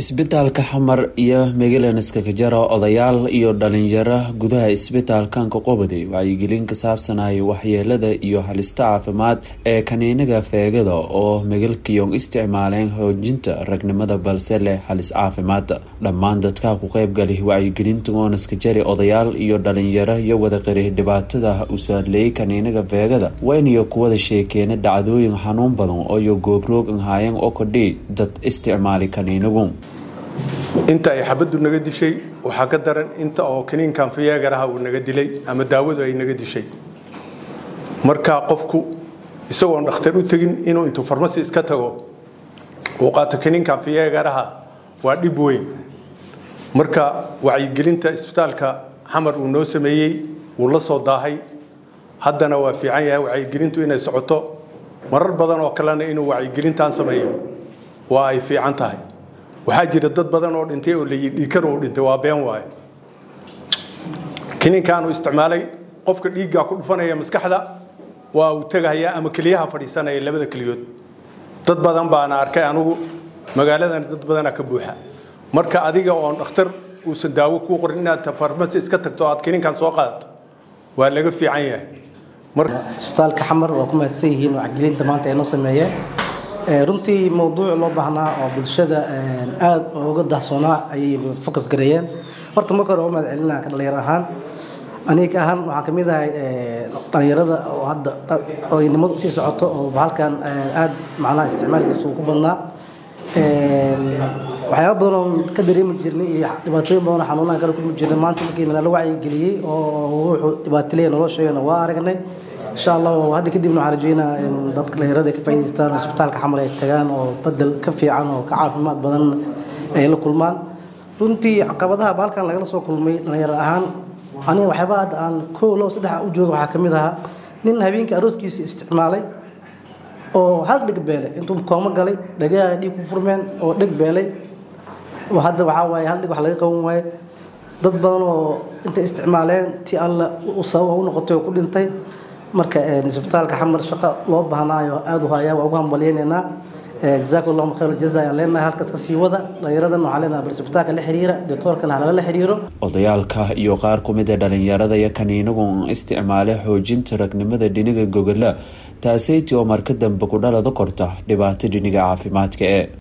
isbitaalka xamar iyo megalenska kajara odayaal iyo dhalinyaro gudaha isbitaalkanka qobaday wacyigelin ka saabsanay waxyeelada iyo halista caafimaad ee kaniinaga feegada oo megalkiyong isticmaaleen xoojinta ragnimada balse leh halis caafimaad dhammaan dadka ku qeybgalay wacyigelinta oonaska jari odayaal iyo dhalinyaro iyo wadaqari dhibaatada u saarleeyay kaniinaga feegada waynayo kuwada sheekeena dhacdooyin xanuun badan ooyo goobroog anhaayeen oo kodhi dad isticmaali kaniinagu inta ay xabaddu naga dishay waxaa ka daran inta oo kaniinkan fiyeegaraha uu naga dilay ama daawadu ay naga dishay marka qofku isagoon dhakhtar u tegin inuu intuu farmasi iska tago uu qaato kaniinkan fiyeegaraha waa dhib weyn marka wacyigelinta isbitaalka xamar uu noo sameeyey wuu la soo daahay haddana waa fiican yahay wacyigelintu inay socoto marar badan oo kalena inuu wacyigelintan sameeyo waa ay fiican tahay waxaa jira dad badan oo dhintay oo layi dhiikar uu dhintay waa been waaye kiniinkaanu isticmaalay qofka dhiiggaa ku dhufanaya maskaxda waa uu tegahayaa ama keliyaha fadhiisanaya labada keliyood dad badan baana arkay anugu magaaladan dad badana ka buuxa marka adiga oon dhakhtar uusan daawo kuu qorin inaad farmasi iska tagto aad kiniinkan soo qaadato waa laga fiican yahay isbitaalka xamar waa ku mahadsan yihiin wacyigelinta maanta ay noo sameeyeen runtii mawduuc loo baahnaa oo bulshada aada uga dahsoonaa ayay focus gareeyeen horta marka hore waa mahad celinaa ka dhalinyaro ahaan aniga ahaan waxaan kamid ahay dhalinyarada oo hadda odaynimadu usii socoto oo halkan aada macnaha isticmaalkiisa uu ku badnaa waxyaaba badan oo ka dareemi jirnay iyo dhibaatooyin badan oo xanuunaha kale kulmi jirnay maanta markii nala wacyigeliyey oo wuxuu dhibaataleeya nolosheena waa aragnay insha allah hadda kadibna waxaan rajeynaa in dadka dhalinyarada ay ka faa'iidaystaan isbitaalka xamar ay tagaan oo bedel ka fiican oo ka caafimaad badan ay la kulmaan runtii caqabadaha baalkan lagala soo kulmay dhalinyaro ahaan aniga waxyaaba hadda aan koo labo saddex u jooga waxaa kamid ahaa nin habeenkii arooskiisa isticmaalay oo hal dheg beelay intuu koomo galay dhagaha dhiig ku furmeen oo dheg beelay hadda waxaa waaye hal dhig wax laga qaban waaye dad badan oo intay isticmaaleen ti alla sababa u noqotay oo ku dhintay marka isbitaalka xamar shaqo loo baahnaayo aada u hayaa waa ugu hambaliyaynaynaa jazaakum allahu khayr jaza ayaan leenahay halkaas ka sii wada dhalinyaradan waxaan leenahay bal isbitaalka la xiriira doctoorkana halala xiriiro odayaalka iyo qaar ku mid a dhalinyarada iyo kaniinagu isticmaale xoojinta ragnimada dhiniga gogola taasaytii oo marka dambe ku dhalada korta dhibaato dhiniga caafimaadka ee